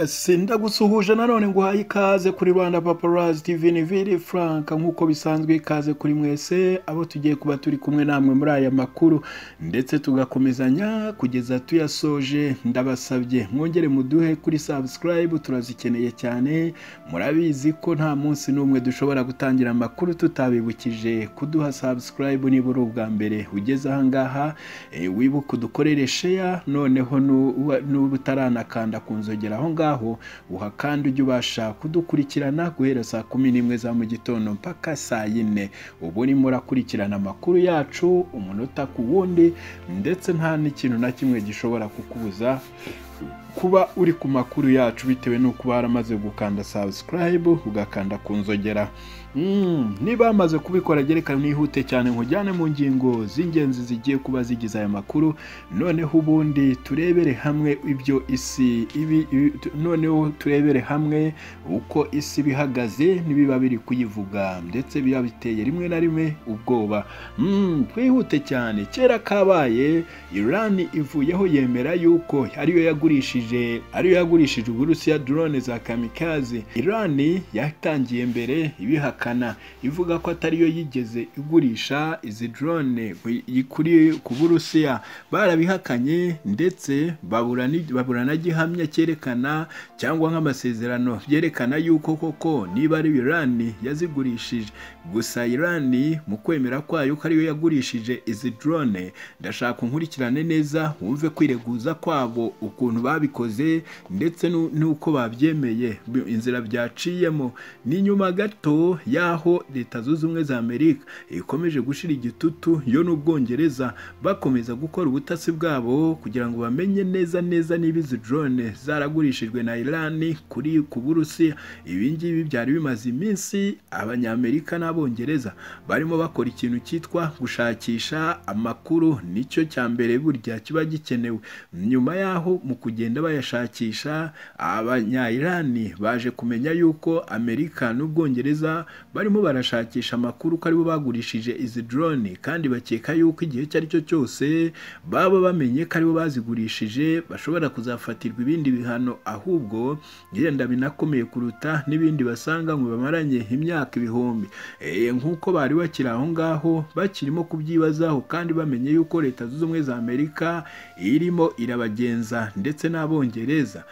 Yasinda gusuhuje nanone nguhaye ikaze kuri Rwanda Paparazzi TV ni Vili Frank nk'uko bisanzwe ikaze kuri mwese abo tugiye kuba turi kumwe namwe muri aya makuru ndetse tugakomezanya kugeza tuyasoje ndabasabye mwongere muduhe kuri subscribe turazikeneye cyane murabizi ko nta munsi n'umwe dushobora gutangira amakuru tutabibukije kuduha subscribe niba uri ubwa mbere ugeze ahangaha eh, wibuke udukorere share noneho nu- wa- n'uba utaranakanda ku nzogera aho ngaho uhakanda ujye ubasha kudukurikirana guhera saa kumi n'imwe za mu gitondo mpaka saa yine uba urimo urakurikirana amakuru yacu umunota ku wundi ndetse nta n'ikintu na kimwe gishobora kukubuza kuba uri ku makuru yacu bitewe n'uko baramaze gukanda subscribe ugakanda ku nzogera Mm, niba bamaze kubikora gereka nihute cyane nkujyane mu ngingo z'ingenzi zigiye kuba zigize aya makuru noneho ubundi turebere hamwe ibyo isi ibi, ibi tu- noneho turebere hamwe uko isi bihagaze n'ibiba biri kuyivuga ndetse biba biteye rimwe na rimwe ubwoba mm, twihute cyane kera kabaye Iran ivuyeho yemera yuko ariyo yagurishije ariyo yagurishije Uburusiya drone za kamikaze Iran yatangiye mbere ibihakana ivuga ko atariyo yigeze igurisha izi drone ku- yi- kuri ku Burusiya barabihakanye ndetse babura ni- babura na gihamya cyerekana cyangwa nk'amasezerano byerekana yuko koko niba ari Iran yazigurishije gusa Iran mu kwemera kwayo ko ariyo yagurishije izi drone ndashaka unkurikirane neza wumve kwireguza kwabo ukuntu babikoze ndetse nu- n'uko babyemeye bi- inzira byaciyemo ni nyuma gato y'aho leta zunze ubumwe za amerika ikomeje gushira igitutu yo n'ubwongereza bakomeza gukora ubutasi bwabo kugira ngo bamenye neza neza niba izi drone zaragurishijwe na irani kuri ku burusiya ibi ngibi byari bimaze iminsi abanyamerika n'abongereza barimo bakora ikintu cyitwa gushakisha amakuru nicyo cya mbere burya kiba gikenewe nyuma y'aho mu kugenda bayashakisha abanyayirani baje kumenya yuko amerika n'ubwongereza barimo barashakisha amakuru ko aribo bagurishije izi drone kandi bakeka yuko igihe icyo ari cyo cyose baba bamenye ko aribo bazigurishije bashobora kuzafatirwa ibindi bihano ahubwo yenda binakomeye kuruta n'ibindi basanga ngo bamaranye imyaka ibihumbi Eh, nk'uko bari bakiri aho ngaho bakirimo kubyibazaho kandi bamenye yuko leta zunze ubumwe za amerika irimo irabagenza ndetse n'abongereza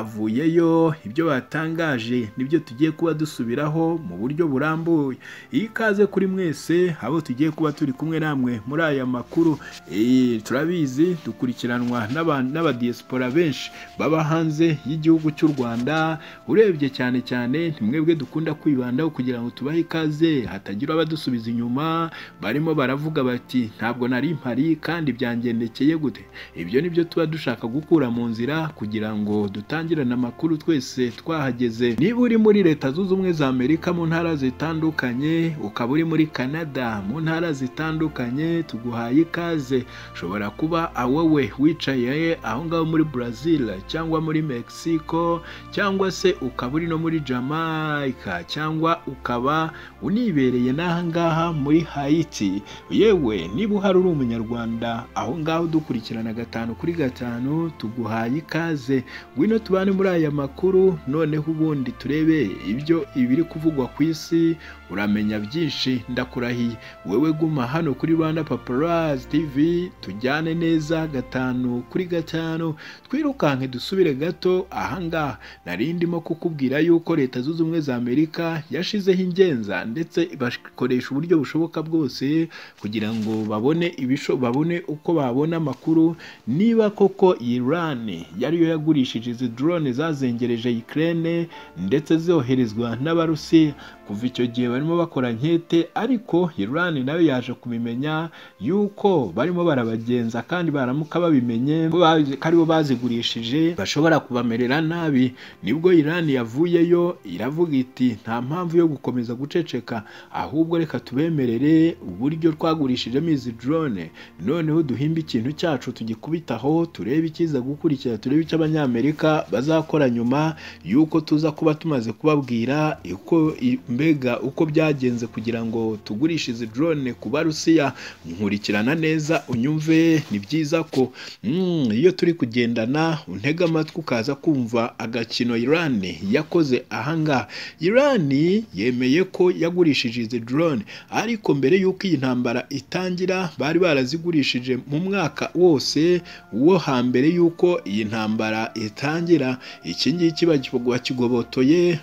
bavuyeyo ibyo batangaje nibyo tugiye kuba dusubiraho mu buryo burambuye ikaze kuri mwese abo tugiye kuba turi kumwe namwe muri aya makuru Eh, turabizi dukurikiranwa n'aba- n'abadiyesipora benshi baba hanze y'igihugu cy'u rwanda urebye cyane cyane ni mwebwe dukunda kwibandaho kugira ngo tubahe ikaze hatagira abadusubiza inyuma barimo baravuga bati ntabwo nari mpari kandi byangendekeye gute ibyo ni byo tuba dushaka gukura mu nzira kugira ngo dutangirane amakuru twese twahageze niba uri muri leta zunze ubumwe za amerika mu ntara zitandukanye ukaba uri muri canada mu ntara zitandukanye tuguhaye ikaze ushobora kuba awowe wicaye aho ngaho muri brazil cyangwa muri mexico cyangwa se ukaba uri no muri jamaica cyangwa ukaba unibereye n'aha ngaha muri hayiti yewe niba uhari uri umunyarwanda aho ngaho dukurikirana gatanu kuri gatanu tuguhaye ikaze ngwino tubane muri aya makuru noneho ubundi turebe ibyo ibiri kuvugwa ku isi uramenya byinshi ndakurahiye wewe guma hano kuri rwanda paparazzi tv tujyane neza gatanu kuri gatanu twirukanke dusubire gato ahangaha nari ndimo kukubwira yuko leta zunze ubumwe za amerika yashizeho ingenza ndetse bakoresha uburyo bushoboka bwose kugira ngo babone ibisho babone uko babona amakuru niba koko iran yariyo yagurishije izi drone zazengereje ukraine ndetse zoherezwa n'abarusiya kuva icyo gihe barimo bakora nkete ariko iran nayo yaje kubimenya yuko barimo barabagenza kandi baramuka babimenye ko bazi- ko aribo bazigurishije bashobora kubamerera nabi nibwo iran yavuyeyo iravuga iti nta mpamvu yo gukomeza guceceka ahubwo reka tubemerere uburyo twagurishijemo izi drone noneho duhimbe ikintu cyacu tugikubitaho turebe ikiza gukurikira turebe kibi cy'abanyamerika bazakora nyuma y'uko tuza kuba tumaze kubabwira uko mbega uko byagenze kugira ngo tugurishe izi drone ku barusiya nkurikirana neza unyumve ni byiza ko mm, iyo turi kugendana untega amatwi ukaza kumva agakino Iran yakoze ahangaha Iran yemeye ko yagurishije izi drone ariko mbere y'uko iyi ntambara itangira bari barazigurishije mu mwaka wose wo hambere y'uko iyi ntambara itangira iki ngiki bakigobotoye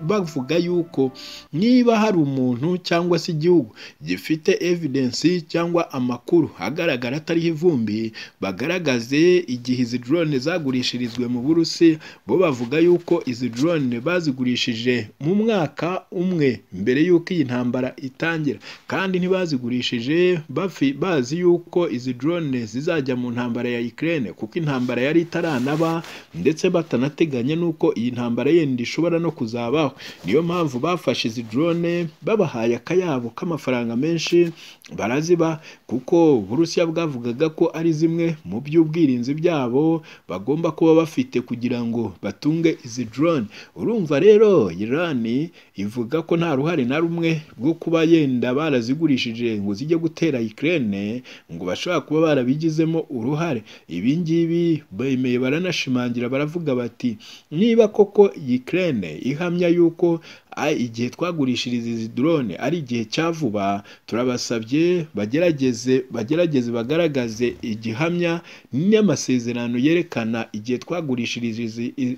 bavuga yuko niba hari umuntu cyangwa se igihugu gifite evidensi cyangwa amakuru agaragara atariho ivumbi bagaragaze igihe izi drone zagurishirizwe mu burusi bo bavuga yuko izi drone bazigurishije mu mwaka umwe mbere y'uko iyi ntambara itangira kandi ntibazigurishije bazi yuko izi drone zizajya mu ntambara ya Ukraine kuko intambara yari itaranaba ndetse batanateganya n'uko iyi ntambara yenda ishobora no kuzabaho niyo mpamvu bafashe izi drone babahaye akayabo k'amafaranga menshi baraziba kuko Uburusiya bwavugaga ko ari zimwe mu by'ubwirinzi byabo bagomba kuba bafite kugira ngo batunge izi drone urumva rero Iran ivuga ko nta ruhare na rumwe rwo kuba yenda barazigurishije ngo zijye gutera Ukraine ngo bashobora kuba barabigizemo uruhare ibi ngibi bemeye baranashimangira baravuga bati niba koko Ukraine ihamya yuko igihe twagurishiriza izi drone ari igihe cya vuba turabasabye bagerageze bagerageze bagaragaze igihamya n'amasezerano yerekana igihe twagurishirije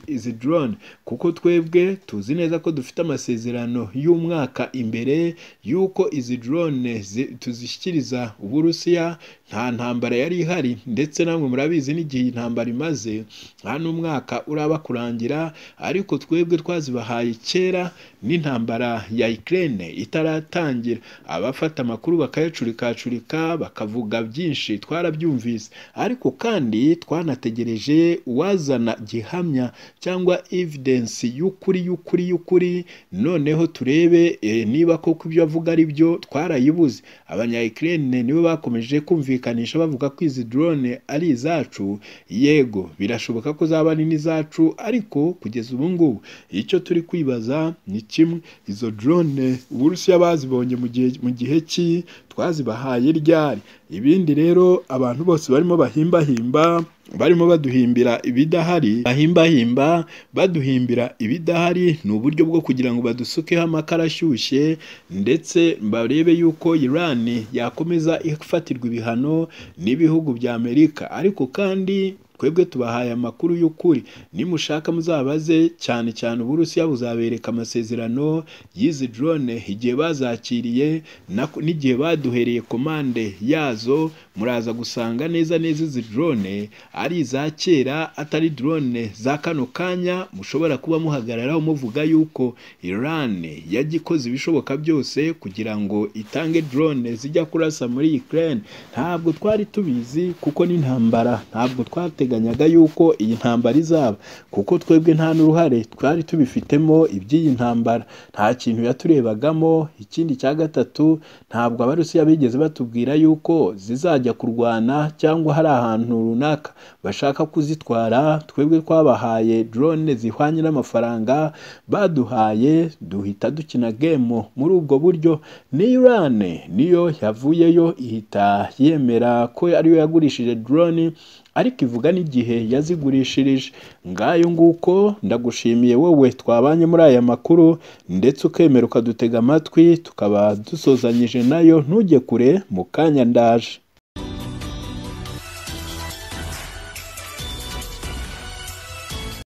izi drone kuko twebwe tuzi neza ko dufite amasezerano y'umwaka imbere y'uko izi drone tuzishyikiriza uburusiya nta ntambara yari ihari ndetse namwe murabizi n'igihe intambara imaze nta n'umwaka uraba kurangira ariko twebwe twazibahaye kera n'intambara ya Ukraine itaratangira abafata amakuru bakayacurikacurika bakavuga byinshi twarabyumvise ariko kandi twanategereje uwazana gihamya cyangwa evidence y'ukuri y'ukuri y'ukuri noneho turebe niba koko ibyo avuga ari byo twarayibuze abanya Ukraine nibo bakomeje kumvikana bavuga ko izi drone ari izacu yego birashoboka ko zaba ari n'izacu ariko kugeza ubu ngubu icyo turi kwibaza ni kimwe izo drone uburusiya bazibonye mu gihe ki twazibahaye ryari ibindi rero abantu bose barimo bahimbahimba barimo baduhimbira ibidahari bahimbahimba baduhimbira ibidahari ni uburyo bwo kugira ngo badusukeho amakara ashyushye ndetse barebe yuko Iran yakomeza ifatirwa ibihano n'ibihugu bya Amerika ariko kandi twebwe tubahaye amakuru y'ukuri nimushaka muzabaze cyane cyane uburusiya buzabereka amasezerano y'izi drone igihe bazakiriye n'igihe baduhereye komande yazo muraza gusanga neza neza izi drone ari iza kera atari drone za kano kanya mushobora kuba muhagararaho muvuga yuko Iran yagikoze ibishoboka byose kugira ngo itange drone zijya kurasa muri Ukraine ntabwo twari tubizi kuko n'intambara ntabwo twatega twateganyaga yuko iyi ntambara izaba kuko twebwe nta n'uruhare twari tubifitemo iby'iyi ntambara nta kintu yaturebagamo ikindi cya gatatu ntabwo abarusiya bigeze batubwira yuko zizajya kurwana cyangwa hari ahantu runaka bashaka kuzitwara twebwe twabahaye drone zihwanye n'amafaranga baduhaye duhita dukina gemo muri ubwo buryo ni Iran niyo yavuyeyo ihita yemera ko ariyo yagurishije drone ariko ivuga n'igihe yazigurishirije ngayo nguko ndagushimiye wowe twabanye muri aya makuru ndetse ukemera ukadutega amatwi tukaba dusozanyije nayo ntujye kure mu kanya ndaje